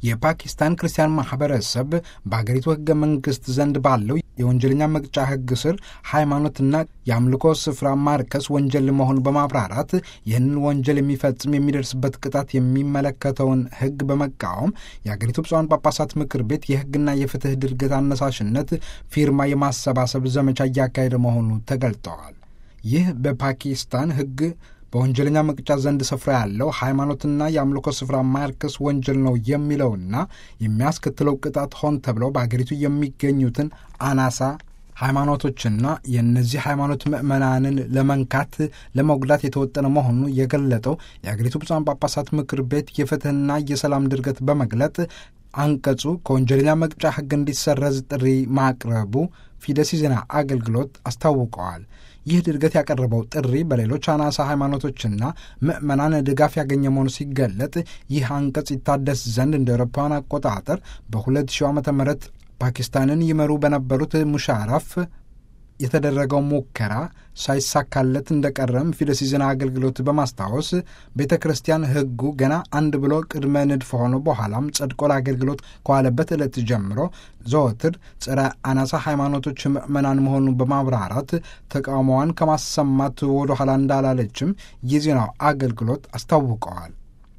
የፓኪስታን ክርስቲያን ማህበረሰብ በአገሪቱ ህገ መንግስት ዘንድ ባለው የወንጀለኛ መቅጫ ህግ ስር ሃይማኖትና የአምልኮ ስፍራ ማርከስ ወንጀል መሆኑን በማብራራት ይህንን ወንጀል የሚፈጽም የሚደርስበት ቅጣት የሚመለከተውን ህግ በመቃወም የአገሪቱ ብፁዓን ጳጳሳት ምክር ቤት የህግና የፍትህ ድርገት አነሳሽነት ፊርማ የማሰባሰብ ዘመቻ እያካሄደ መሆኑ ተገልጠዋል። ይህ በፓኪስታን ህግ በወንጀለኛ መቅጫ ዘንድ ስፍራ ያለው ሃይማኖትና የአምልኮ ስፍራ ማርከስ ወንጀል ነው የሚለውና የሚያስከትለው ቅጣት ሆን ተብለው በአገሪቱ የሚገኙትን አናሳ ሃይማኖቶችና የእነዚህ ሃይማኖት ምዕመናንን ለመንካት ለመጉዳት የተወጠነ መሆኑ የገለጠው የአገሪቱ ብፁዓን ጳጳሳት ምክር ቤት የፍትህና የሰላም ድርገት በመግለጥ አንቀጹ ከወንጀለኛ መቅጫ ህግ እንዲሰረዝ ጥሪ ማቅረቡ ፊደስ ዜና አገልግሎት አስታውቀዋል። ይህ ድርገት ያቀረበው ጥሪ በሌሎች አናሳ ሃይማኖቶችና ምዕመናን ድጋፍ ያገኘ መሆኑ ሲገለጥ ይህ አንቀጽ ይታደስ ዘንድ እንደ አውሮፓውያን አቆጣጠር በ2000 ዓ ም ፓኪስታንን ይመሩ በነበሩት ሙሻራፍ የተደረገው ሙከራ ሳይሳካለት እንደቀረም ፊደስ ዜና አገልግሎት በማስታወስ ቤተ ክርስቲያን ህጉ ገና አንድ ብሎ ቅድመ ንድፍ ሆኖ በኋላም ጸድቆ ለአገልግሎት ከዋለበት ዕለት ጀምሮ ዘወትር ጸረ አናሳ ሃይማኖቶች ምዕመናን መሆኑን በማብራራት ተቃውሞዋን ከማሰማት ወደ ኋላ እንዳላለችም የዜናው አገልግሎት አስታውቀዋል።